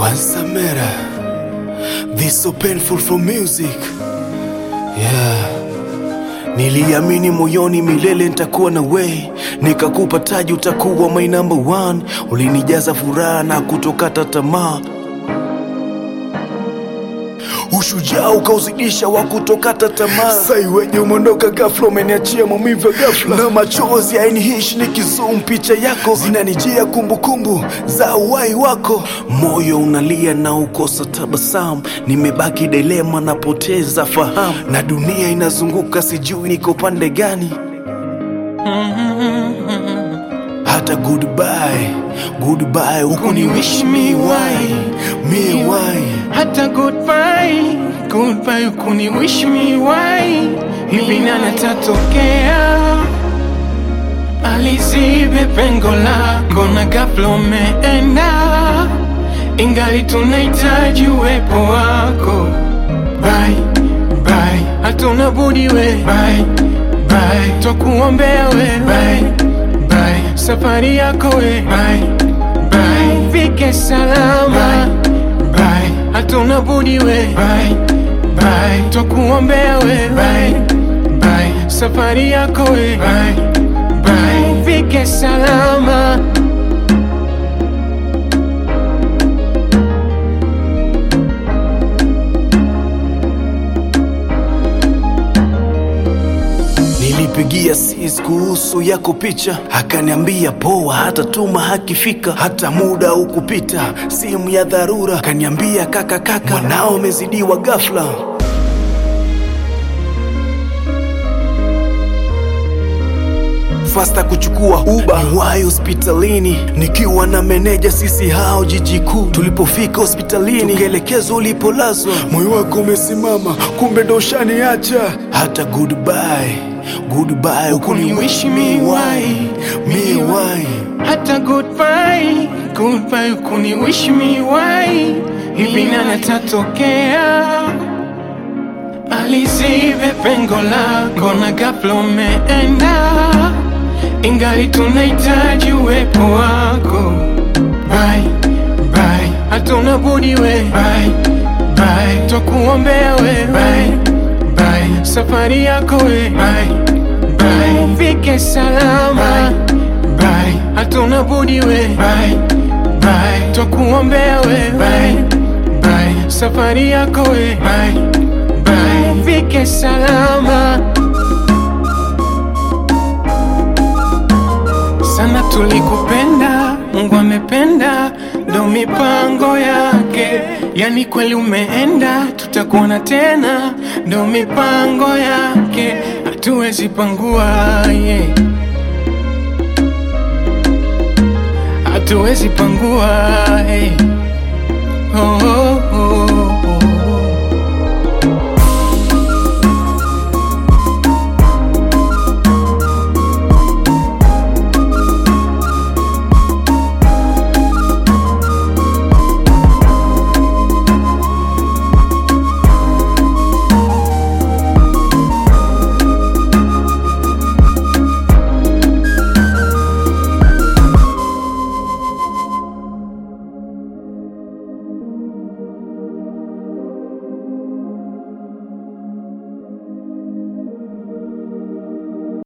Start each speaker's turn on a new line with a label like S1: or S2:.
S1: Ansamera, this so painful for music. Yeah. Niliamini moyoni milele nitakuwa na we, nikakupa taji utakuwa my number one. Ulinijaza furaha na kutokata tamaa, ushujaa ukauzidisha wa kutokata tamaa. Sai wenye umeondoka ghafla, umeniachia maumivu ya ghafla na machozi hainihishi. Nikizoom picha yako zinanijia kumbukumbu za uhai wako, moyo unalia na ukosa tabasamu. Nimebaki dilema, napoteza fahamu na dunia inazunguka, sijui niko pande gani. Hata goodbye, goodbye, ukuni wish me why, me why
S2: hata goodbye goodbye kuni wish me why hivi nani tatokea alizibe pengo lako na ghafla umeenda ingali tunahitaji uwepo wako bye bye hatuna budi we bye bye twakuombea we bye bye safari yako we bye bye fike salama bye hatuna budi we bye bye twakuombea we bye bye safari yako we bye bye fike salama
S1: Nilipigia sis kuhusu yako picha, akaniambia poa, hata tuma hakifika, hata muda ukupita, simu ya dharura, akaniambia kaka, kaka, mwanao umezidiwa ghafla. fasta kuchukua uba niwahi hospitalini nikiwa na meneja sisi hao jiji kuu tulipofika hospitalini tukaelekezwa ulipolazwa moyo wako umesimama kumbe ndo ushaniacha hata goodbye goodbye ukuni wish me why me why
S2: hata goodbye goodbye kuni wish me why hivi nani tatokea alizibe pengo lako na ghafla umeenda ingali tunahitaji uwepo wako bye bye hatuna budi we bye bye twakuombea we bye bye safari yako we bye bye fike salama bye hatuna budi we bye bye twakuombea we bye bye safari yako we bye bye fike salama sana tulikupenda, Mungu amependa, ndo mipango yake. Yani kweli umeenda, tutakuona tena, ndo mipango yake, hatuwezi pangua yeah. hatuwezi pangua hey. oh, oh.